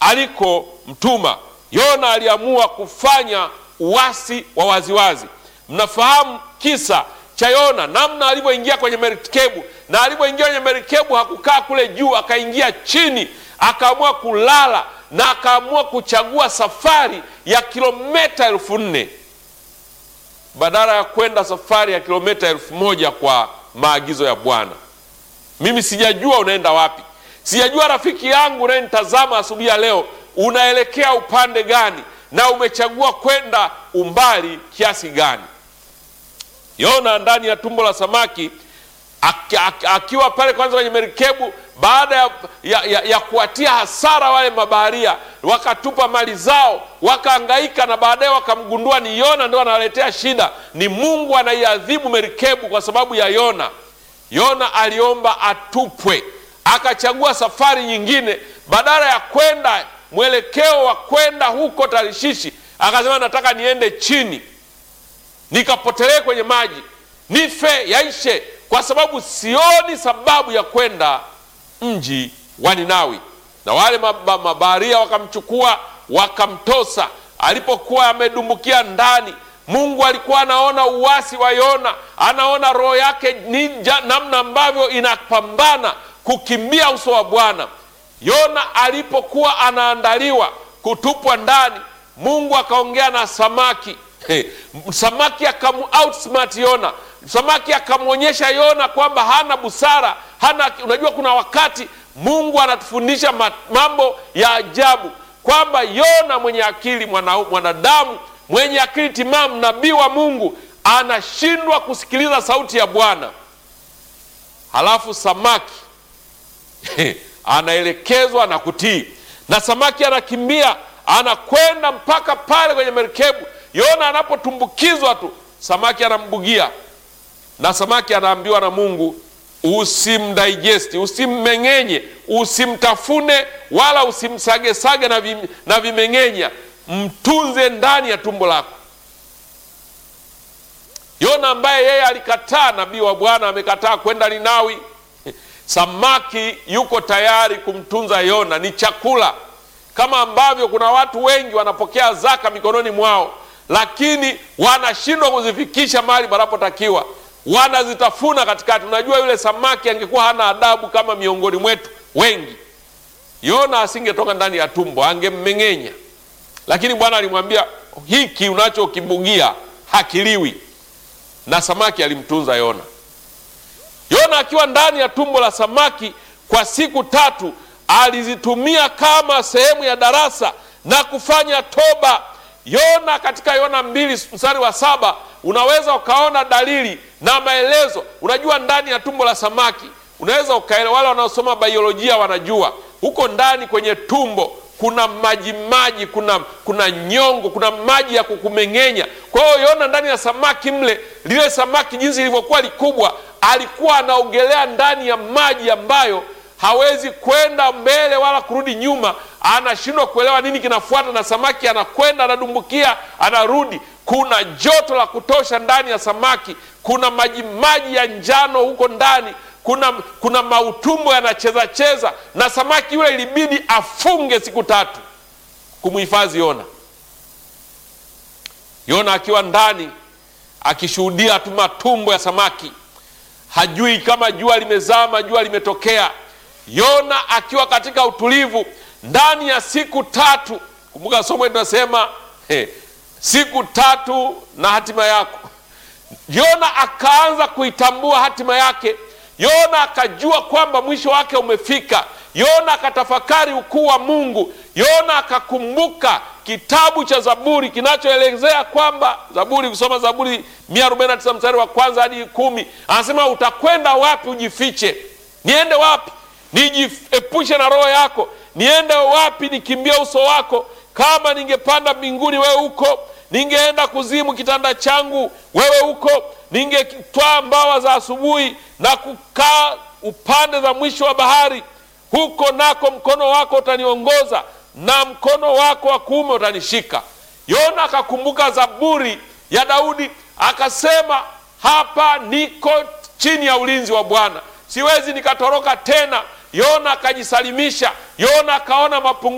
alikomtuma. Yona aliamua kufanya uasi wa waziwazi. Mnafahamu kisa cha Yona, namna alivyoingia kwenye merikebu, na alivyoingia kwenye merikebu hakukaa kule juu, akaingia chini, akaamua kulala na akaamua kuchagua safari ya kilomita elfu nne badala ya kwenda safari ya kilomita elfu moja kwa maagizo ya Bwana. Mimi sijajua unaenda wapi, sijajua rafiki yangu unayenitazama asubuhi ya leo unaelekea upande gani na umechagua kwenda umbali kiasi gani. Yona ndani ya tumbo la samaki aki, aki, akiwa pale kwanza kwenye merikebu baada ya, ya, ya, ya kuwatia hasara wale mabaharia, wakatupa mali zao, wakaangaika na baadaye wakamgundua ni Yona ndio anawaletea shida, ni Mungu anaiadhibu merikebu kwa sababu ya Yona. Yona aliomba atupwe, akachagua safari nyingine, badala ya kwenda mwelekeo wa kwenda huko Tarishishi, akasema nataka niende chini nikapotelee kwenye maji nife yaishe, kwa sababu sioni sababu ya kwenda mji wa Ninawi. Na wale mabaharia wakamchukua wakamtosa. Alipokuwa amedumbukia ndani, Mungu alikuwa anaona uasi wa Yona, anaona roho yake ninja, namna ambavyo inapambana kukimbia uso wa Bwana. Yona alipokuwa anaandaliwa kutupwa ndani, Mungu akaongea na samaki Hey, samaki akamu outsmart Yona. Samaki akamwonyesha Yona kwamba hana busara, hana. Unajua, kuna wakati Mungu anatufundisha mambo ya ajabu kwamba Yona mwenye akili, mwanadamu mwenye akili timamu, nabii wa Mungu anashindwa kusikiliza sauti ya Bwana. Halafu samaki anaelekezwa na kutii, na samaki anakimbia anakwenda mpaka pale kwenye merikebu Yona anapotumbukizwa tu samaki anambugia, na samaki anaambiwa na Mungu, usimdigesti, usimmeng'enye, usimtafune wala usimsagesage na, vim, na vimeng'enya, mtunze ndani ya tumbo lako. Yona ambaye yeye alikataa, nabii wa Bwana amekataa kwenda Ninawi, samaki yuko tayari kumtunza Yona, ni chakula, kama ambavyo kuna watu wengi wanapokea zaka mikononi mwao lakini wanashindwa kuzifikisha mahali panapotakiwa, wanazitafuna katikati. Unajua, yule samaki angekuwa hana adabu kama miongoni mwetu wengi, Yona asingetoka ndani ya tumbo, angemmeng'enya. Lakini Bwana alimwambia hiki unachokibugia hakiliwi, na samaki alimtunza Yona. Yona akiwa ndani ya tumbo la samaki kwa siku tatu, alizitumia kama sehemu ya darasa na kufanya toba. Yona katika Yona mbili mstari wa saba unaweza ukaona dalili na maelezo. Unajua, ndani ya tumbo la samaki unaweza ukaelewa, wale wanaosoma biolojia wanajua huko ndani kwenye tumbo kuna maji maji, kuna kuna nyongo, kuna maji ya kukumeng'enya. Kwa hiyo Yona ndani ya samaki mle, lile samaki jinsi lilivyokuwa likubwa, alikuwa anaogelea ndani ya maji ambayo hawezi kwenda mbele wala kurudi nyuma, anashindwa kuelewa nini kinafuata, na samaki anakwenda anadumbukia, anarudi. Kuna joto la kutosha ndani ya samaki, kuna maji maji ya njano huko ndani, kuna kuna mautumbo yanacheza cheza, na samaki yule ilibidi afunge siku tatu kumhifadhi Yona. Yona akiwa ndani akishuhudia tu matumbo ya samaki, hajui kama jua limezama, jua limetokea. Yona akiwa katika utulivu ndani ya siku tatu. Kumbuka somo tunasema hey, siku tatu na hatima yako. Yona akaanza kuitambua hatima yake. Yona akajua kwamba mwisho wake umefika. Yona akatafakari ukuu wa Mungu. Yona akakumbuka kitabu cha Zaburi kinachoelezea kwamba Zaburi, kusoma Zaburi 149 mstari wa kwanza hadi kumi, anasema utakwenda wapi ujifiche? Niende wapi nijiepushe na roho yako? Niende wapi nikimbie uso wako? Kama ningepanda mbinguni, wewe huko; ningeenda kuzimu, kitanda changu, wewe huko; ningetwaa mbawa za asubuhi na kukaa upande za mwisho wa bahari, huko nako mkono wako utaniongoza na mkono wako wa kuume utanishika. Yona akakumbuka Zaburi ya Daudi, akasema hapa niko chini ya ulinzi wa Bwana, siwezi nikatoroka tena. Yona akajisalimisha. Yona akaona mapungufu